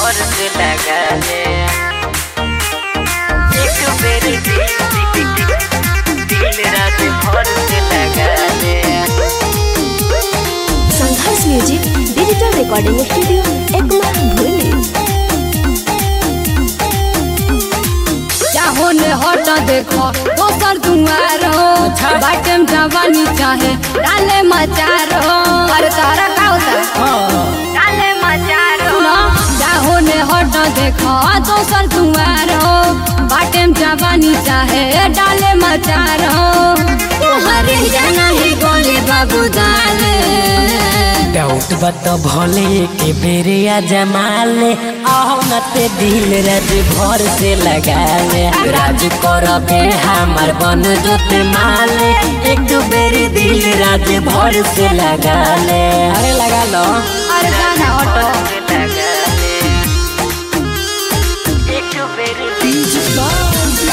भर से लगा ले एक बेरी दिल दिल रात भर से लगा ले Sangharsh music digital recording studio Ekma भूली चाहो ने हट देखो दोसर दुआर हो बाटम जवानी चाहे डाले मचार हो अरे तारा का होता डाले मचार हो चाहो ने हट देखो दोसर दुआर हो बाटम जवानी चाहे डाले मचार हो तुम्हारे जाना ही गोली बाबू डाले डाउट बत भले के बेरिया जमाले आओ न ते दिल राज भर से लगा ले राज करबे हमर बन जोते माले एक दो बेरी दिल राज भर से लगा ले अरे लगा लो अरे गाना ऑटो एक दो बेरी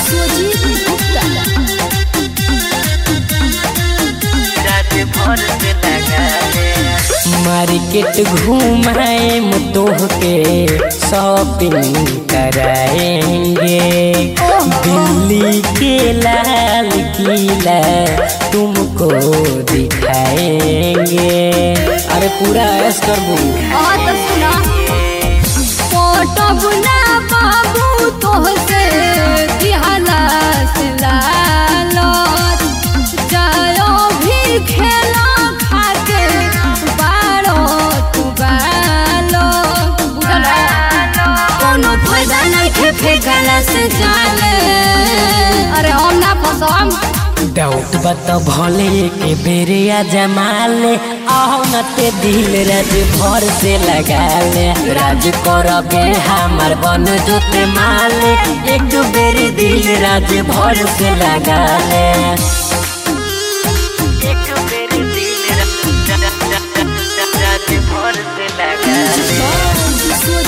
राज भर से लगा ले मार्केट घुमाए मुतोह के शॉपिंग कराएंगे दिल्ली के लाल किला तुमको दिखाएंगे अरे पूरा ऐश करबू हाँ तो सुना फोटो बुना बाबू तोहसे की हालत लालो जायो भी खेला खाके बारो तू बालो बुझला कोनो फायदा नहीं खे फेंकला से जाले अरे हम ना फसम डाउट बत भले के बेरिया जमाले आओ न ते दिल राज भर से लगा ले राज करबे हमर बन जोते माले एक दो बेरी दिल राज भर से लगा ले एक दो बेरी दिल राज भर से लगा ले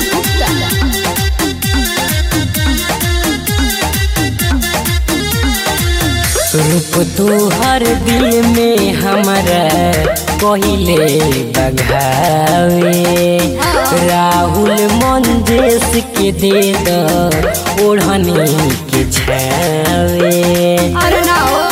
रूप तू हर दिल में हमारा पहिले बघावे राहुल मंजेश के दे दो ओढ़नी के छावे अरे ना हो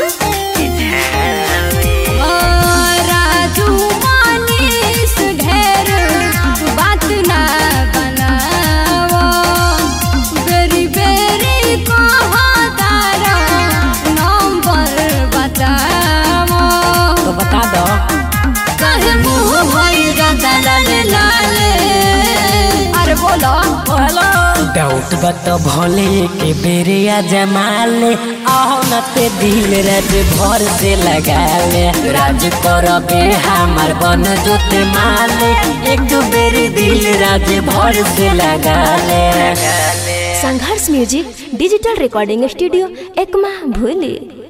राजू मानिस ढेर बात ना बनावो बेरी बेरी कहा तारा नंबर बतावो तो बता दो कहे मुंह भई जाता लाले लाले अरे बोलो हेलो डाउट बत भले के बेरिया जमाले आओ न ते दिल राज भर से लगा ले राज करबे हमर बन जोते माले एक दो बेरी दिल राज भर से लगा ले Sangharsh music digital recording studio Ekma भूली